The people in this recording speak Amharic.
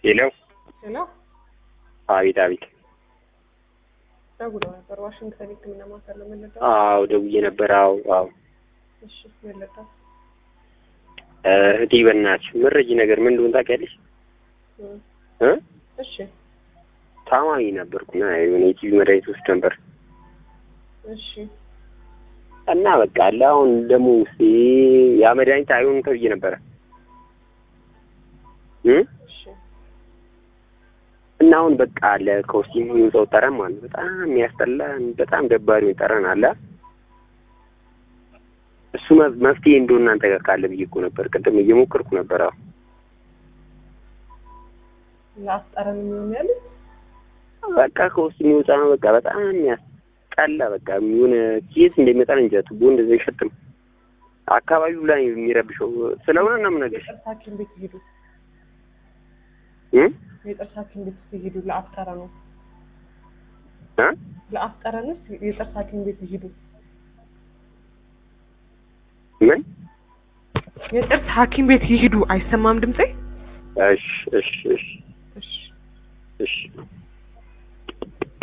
ሄሎ ሄሎ አቤት አቤት ደውለው ነበር ዋሽንግተን ሕክምና ማዕከል ነው የምንለው። አዎ ደውዬ ነበር አዎ አዎ እሺ መለጣ እህቴ በእናትሽ መረጂ ነገር ምን እንደሆነ ታውቂያለሽ እ እሺ ታማሚ ነበርኩና የሆነ የቲቪ መድኃኒት ውስጥ ነበር እሺ እና በቃ አለ አሁን ደግሞ ውስጤ ያ መድኃኒት አይሆንም ተብዬ ነበረ እ እሺ እና አሁን በቃ አለ ከውስጥ የሚወጣው ጠረን ማለት ነው በጣም የሚያስጠላ በጣም ደባሪ ጠረን አለ እሱ መ- መፍትሄ እንደሆነ እናንተ ጋር ካለ ብዬ እኮ ነበር ቅድም እየሞከርኩ ነበር አዎ ለአስጠረን የሚሆን ያለ በቃ ከውስጥ የሚወጣ ነው በቃ በጣም የሚያስጠላ በቃ የሆነ ኬስ እንደሚመጣ እንጃ ቱቦ እንደዛ አይሸትም አካባቢው ላይ የሚረብሸው ስለሆነ ነው የምነግርሽ የጥርስ ሐኪም ቤት ይሄዱ እ የጥርስ ሐኪም ቤት ይሄዱ ለአፍጠረኑ እ ለአፍጠረንስ የጥርስ ሐኪም ቤት ይሄዱ ምን የጥርስ ሐኪም ቤት ይሄዱ አይሰማም ድምጼ እሺ እሺ እሺ እሺ እሺ